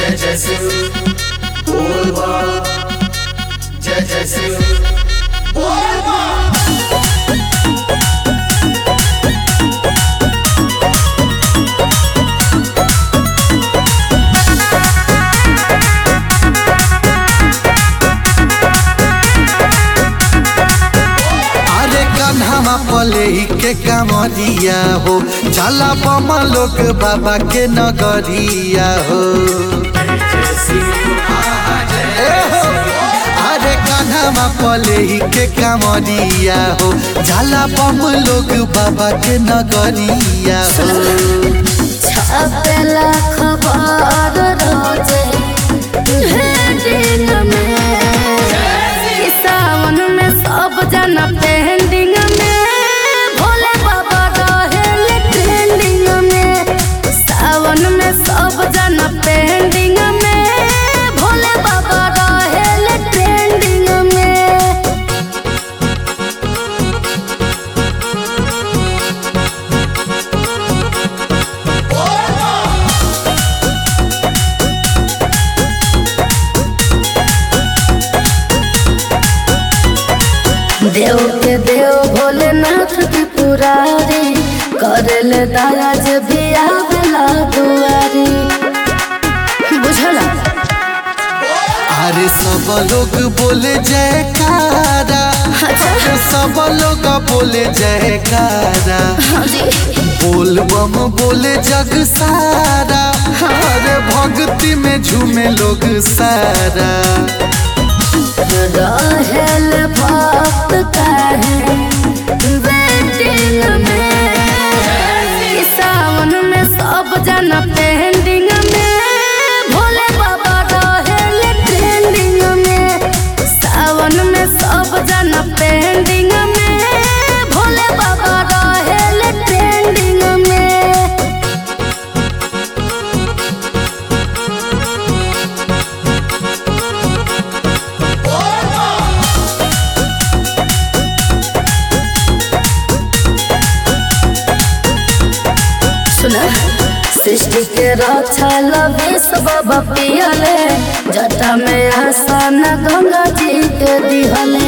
जय जय शिव बोल बा जय जय शिव बोल बा अरे कन्हवा पले के कमरिया हो चला बमा लोग बाबा के नगरिया हो जय शिव आहा जय ए हो। अरे कन्हवा पले के कमरिया हो चला बम लोग बाबा के नगरिया हो छपेला खबर रोजे हेडिंग में ई सावन में सब जना पेंडिंग में भोले बाबा रहेले ट्रेंडिंग में सावन में सब जना पेंडिंग में भोले बाबा रहेले ट्रेंडिंग में देव के देव भोलेनाथ की पुरारी करल दया जे भी आवेला दुआरी बुझला अरे सब लोग बोले जयकारा अरे सब लोग बोले जयकारा हाँ जी बोल बम बोले जग सारा अरे भक्ति में झूमे लोग सारा रहल भक्त काहे वेटिंग में ई सावन में सब जना पेंडिंग में भोले बाबा रहेले ट्रेंडिंग में सावन में सब जना पेंडिंग में भोले बाबा रहेले ट्रेंडिंग में सुना सृष्टि के रक्षा लवे सब पियले जटा में आसन गंगा जी के दिहले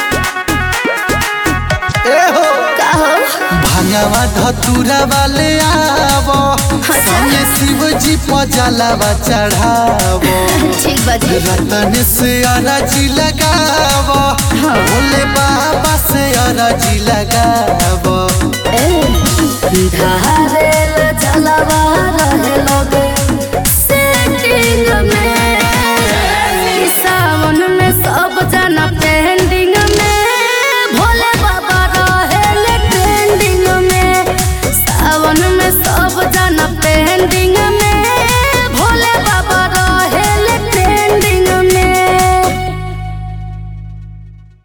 ए हो कहो भांगवा धतूरा वाले आवो संगे शिव जी पजलावा चढ़ावो ठीक बाजी रतन से अरजी लगावो भोले बाबा से अरजी लगावो धारेल चलब